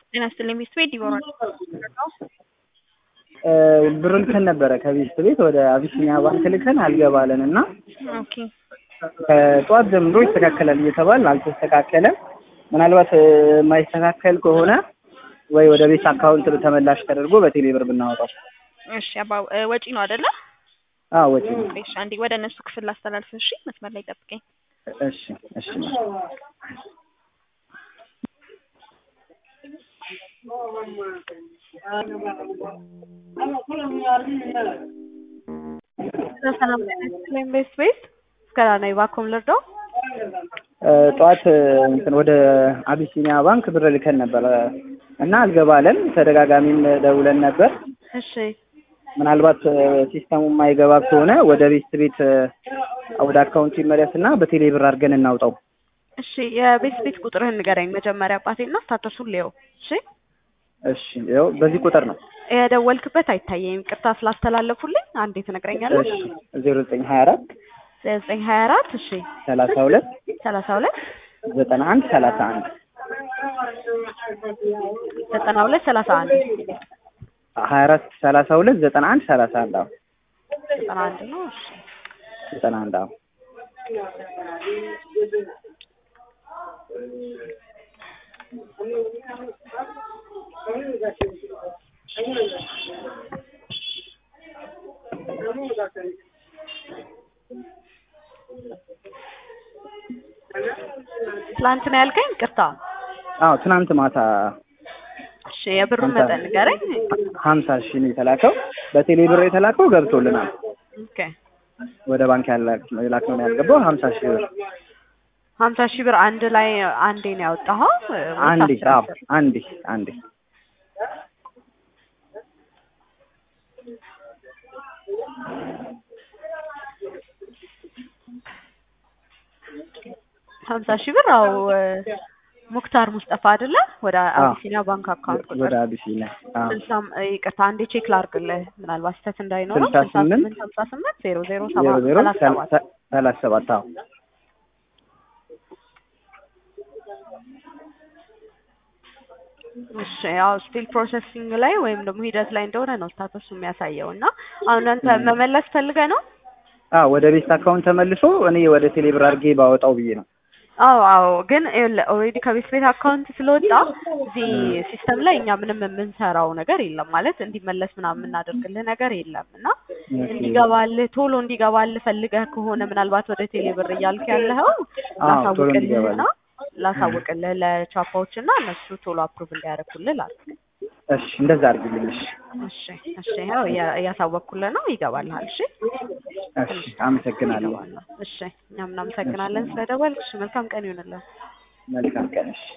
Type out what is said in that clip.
ጤና ይስጥልኝ ቤት ቤት ይኖራል ብር ልከን ነበረ ከቤት ቤት ወደ አቢሲኒያ ባንክ ልከን አልገባለን እና ኦኬ ከጠዋት ጀምሮ ይስተካከላል እየተባል አልተስተካከለም። ምናልባት የማይስተካከል ከሆነ ወይ ወደ ቤት አካውንት ተመላሽ ተደርጎ በቴሌ ብር ብናወጣው። እሺ አባ ወጪ ነው አይደለ? አዎ ወጪ ነው። እሺ አንዴ ወደ እነሱ ክፍል ላስተላልፍ። እሺ መስመር ላይ ጠብቀኝ። እሺ እሺ ሰላም ላይም ቤት ቤት እስከ ናይ ባኮም ልርዶ ጠዋት እንትን ወደ አቢሲኒያ ባንክ ብር ልከን ነበረ እና አልገባለን። ተደጋጋሚም ደውለን ነበር። እሺ ምናልባት ሲስተሙ የማይገባ ከሆነ ወደ ቤት ቤት ወደ አካውንቱ ይመለስ እና በቴሌ ብር አድርገን እናውጣው። እሺ የቤት ቤት ቁጥርህን ንገረኝ መጀመሪያ አባቴና ስታተሱን ሊየው። እሺ እሺ ያው በዚህ ቁጥር ነው የደወልክበት አይታየኝም። ቅርታ ስላስተላለፉልኝ አንዴ ትነግረኛለህ? እሺ ዜሮ ዘጠኝ ሀያ አራት ዘጠኝ ሀያ አራት እሺ ሰላሳ ሁለት ሰላሳ ሁለት ዘጠና አንድ ሰላሳ አንድ ዘጠና ሁለት ሰላሳ አንድ ሀያ አራት ሰላሳ ሁለት ዘጠና አንድ ሰላሳ አንድ አዎ ዘጠና አንድ ነው። እሺ ዘጠና አንድ አዎ ትላንት ነው ያልከኝ? ቅርታ አዎ ትናንት ማታ እሺ የብሩን መጠን ንገረኝ። ሀምሳ ሺህ ነው የተላከው። በቴሌ ብር የተላከው ገብቶልናል። ኦኬ ወደ ባንክ የላክነው ነው ያልገባው። ሀምሳ ሺህ ብር ሀምሳ ሺህ ብር አንድ ላይ አንዴ ነው ያወጣኸው? ወይስ አንዴ አስር አዎ አስር? አንዴ አንዴ ሀምሳ ሺህ ብር አው ሙክታር ሙስጠፋ አይደለ? ወደ አዎ። አቢሲኒያ ባንክ አካውንት ቁጥር ወደ አቢሲኒያ አዎ ስልሳም ይቅርታ አንዴ ቼክ ላድርግልህ ምናልባት ስህተት እንዳይኖረው ስልሳ ስልሳ ስምንት ስምንት ሀምሳ ስምንት ዜሮ ዜሮ ዜሮ ሰባት ዜሮ ሰላሳ ሰባት ሰላሳ ሰባት አዎ እሺ ያው ስቲል ፕሮሰሲንግ ላይ ወይም ደግሞ ሂደት ላይ እንደሆነ ነው ስታተሱ የሚያሳየው እና አሁን አንተ መመለስ ፈልገህ ነው? አዎ ወደ ቤት አካውንት ተመልሶ እኔ ወደ ቴሌ ብር አድርጌ ባወጣው ብዬ ነው። አዎ አዎ ግን ኦልሬዲ ከቤት ቤት አካውንት ስለወጣ እዚህ ሲስተም ላይ እኛ ምንም የምንሰራው ነገር የለም ማለት እንዲመለስ ምናምን የምናደርግልህ ነገር የለም እና እንዲገባልህ ቶሎ እንዲገባልህ ፈልገህ ከሆነ ምናልባት ወደ ቴሌ ብር እያልክ ያለኸው አዎ ቶሎ ላሳውቅልህና እንዲገባልህ ላሳውቅልህ ለቻፓዎች እና እነሱ ቶሎ አፕሩቭ እንዲያደርጉልህ ላድርግ። እሺ እንደዛ አድርግልኝ። እሺ እሺ እሺ ያው እያ- እያሳወቅኩልህ ነው ይገባልሃል። እሺ እሺ አመሰግናለሁ። ይገባልሃል። እሺ እኛም እናመሰግናለን ስለደወልክ። እሺ መልካም ቀን ይሁንልህ። መልካም ቀን። እሺ